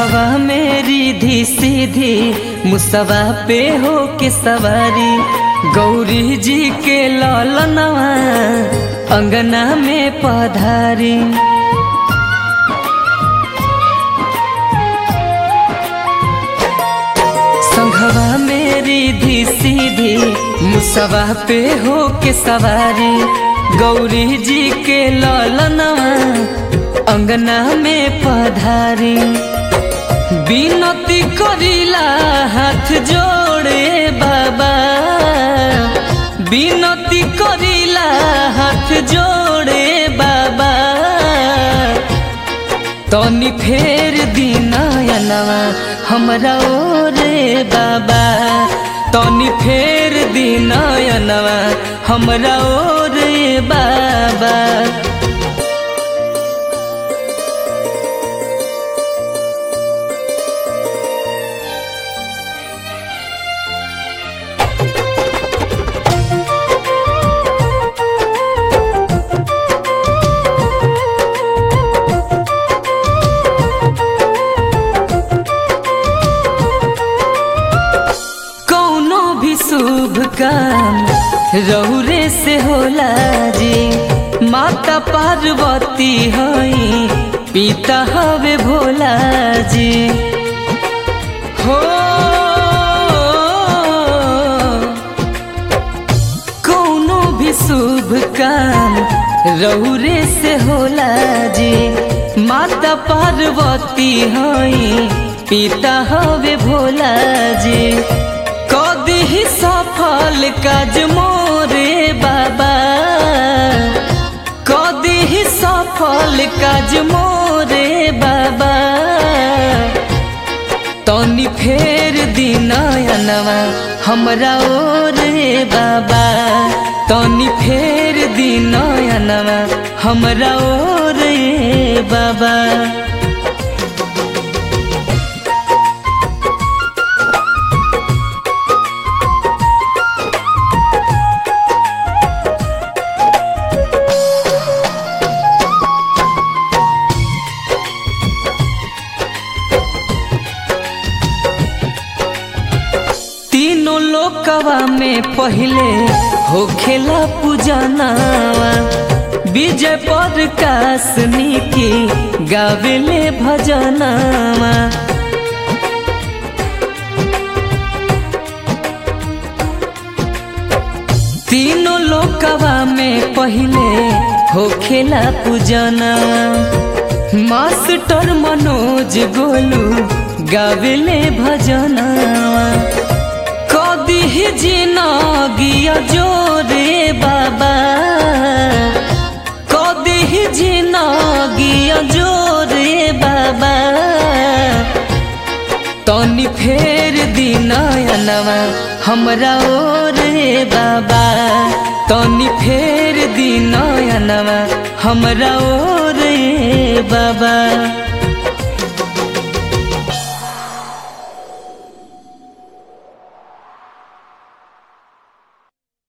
संघवा मेरी धी सीधी मुसवा पे हो के सवारी गौरी जी के ललनवा अंगना में पधारी संघवा मेरी धी सीधी मुसवा पे हो के सवारी गौरी जी के ललनवा अंगना में पधारी बिनती करिला हाथ जोड़े बाबा बिनती करिला हाथ जोड़े बाबा तनी फेर दिनयनवा हमरा ओरे बाबा तनी फेर दिनयनवा हमरा ओरे बाबा कौनो भी शुभ काम रहुरे से होला जी माता पार्वती हई पिता हवे भोला जी हो कौनो भी शुभ काम रहुरे से होला जी माता पार्वती हई पिता हवे भोला जी कदी ही सफल काज मोरे बाबा कदी ही सफल काज मोरे बाबा तनी फेर दिनयनवा हमरा ओरे बाबा तनी फेर दिनयनवा हमरा ओरे बाबा तीनों लोकवा में पहले होखेला पूजनावा विजय पर कासनी की गावेले भजनावा तीनों लोकवा में पहले होखेला पूजनावा मास्टर मनोज गोलू गावेले भजनावा कदी ही जिनगिया जोरे बाबा कदी ही जिनगिया जोरे बाबा तनी फेर दिनयनवा हमरा ओरे बाबा तनी फेर दिनयनवा हमरा ओरे बाबा